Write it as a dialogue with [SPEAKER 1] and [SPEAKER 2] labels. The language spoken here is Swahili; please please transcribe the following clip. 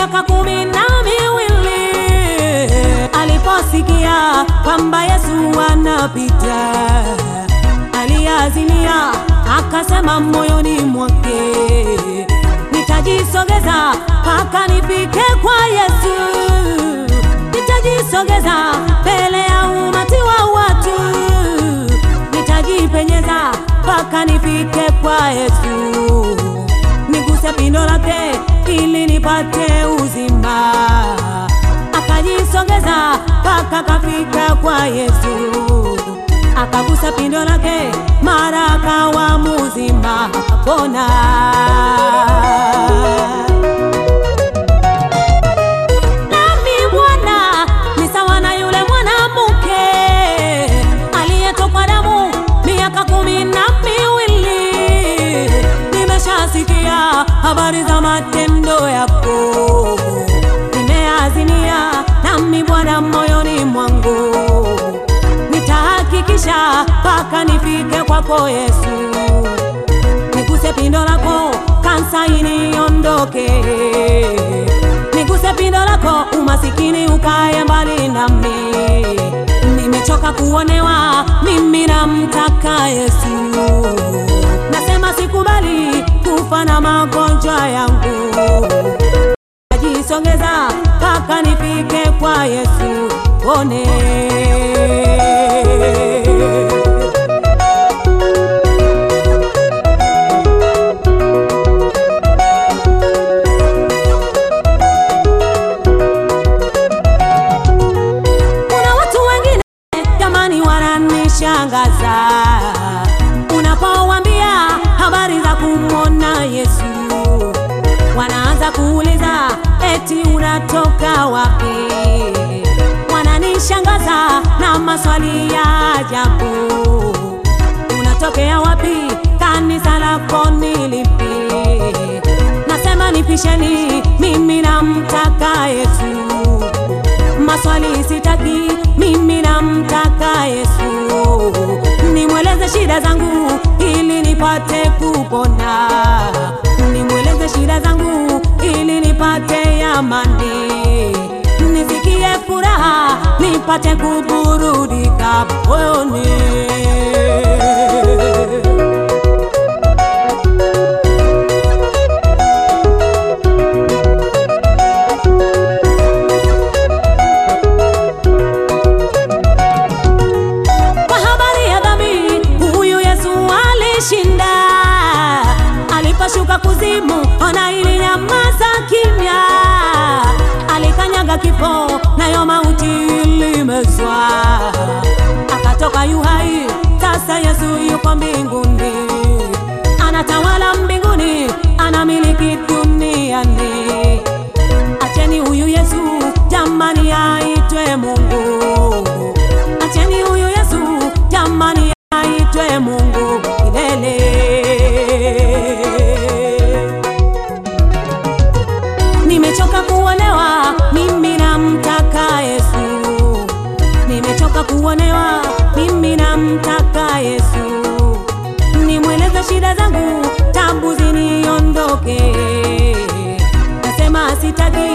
[SPEAKER 1] miaka kumi na miwili aliposikia kwamba Yesu anapita, aliazimia akasema moyoni mwake, nitajisogeza mpaka nifike kwa Yesu, nitajisogeza mbele ya umati wa watu, nitajipenyeza mpaka nifike kwa Yesu, niguse pindo lake ili nipate uzima. Akajisogeza mpaka kafika kwa Yesu, akagusa pindo lake, mara akawa mzima, akapona. Nami Bwana ni sawa na yule mwanamke aliyetokwa damu miaka kumi na miwili. Nimeshasikia habari za matendo yako, nimeazimia nami Bwana moyoni mwangu, nitahakikisha mpaka nifike kwako Yesu, niguse pindo lako, kansa iniondoke, niguse pindo lako, umasikini ukae mbali nami. Nimechoka kuonewa, mimi namtaka Yesu, nasema sikubali kufa na magonjwa yangu, najisongeza mpaka nifike kwa Yesu one Kuna watu wengine jamani, wananishangaza unapowambia habari za kumwona Yesu, wanaanza kuuliza eti unatoka wapi? Wananishangaza na maswali ya ajabu, unatokea wapi? Kanisa lako ni lipi? Nasema nipisheni, mimi namtaka Yesu maswali sitaki, mimi namtaka Yesu, nimweleze shida zangu ili nipate kupona, nimweleze shida zangu ili nipate amani, nisikie furaha, nipate kuburudika moyoni. Kwa habari ya dhambi, huyu Yesu alishinda. Aliposhuka kuzimu, ona ilinyamaza kimya. Alikanyaga kifo, nayo mauti ilimezwa. Akatoka yu hai, sasa Yesu yuko mbinguni, anatawala mbinguni, anamiliki duniani. Acheni huyu Yesu jamani, aitwe Mungu. Acheni huyu Yesu jamani, aitwe Mungu milele. Nimechoka kuonewa, mimi namtaka Yesu. Nimechoka kuonewa, mimi namtaka Yesu. Nimweleze shida zangu, tabu ziniondoke. Nasema sitaki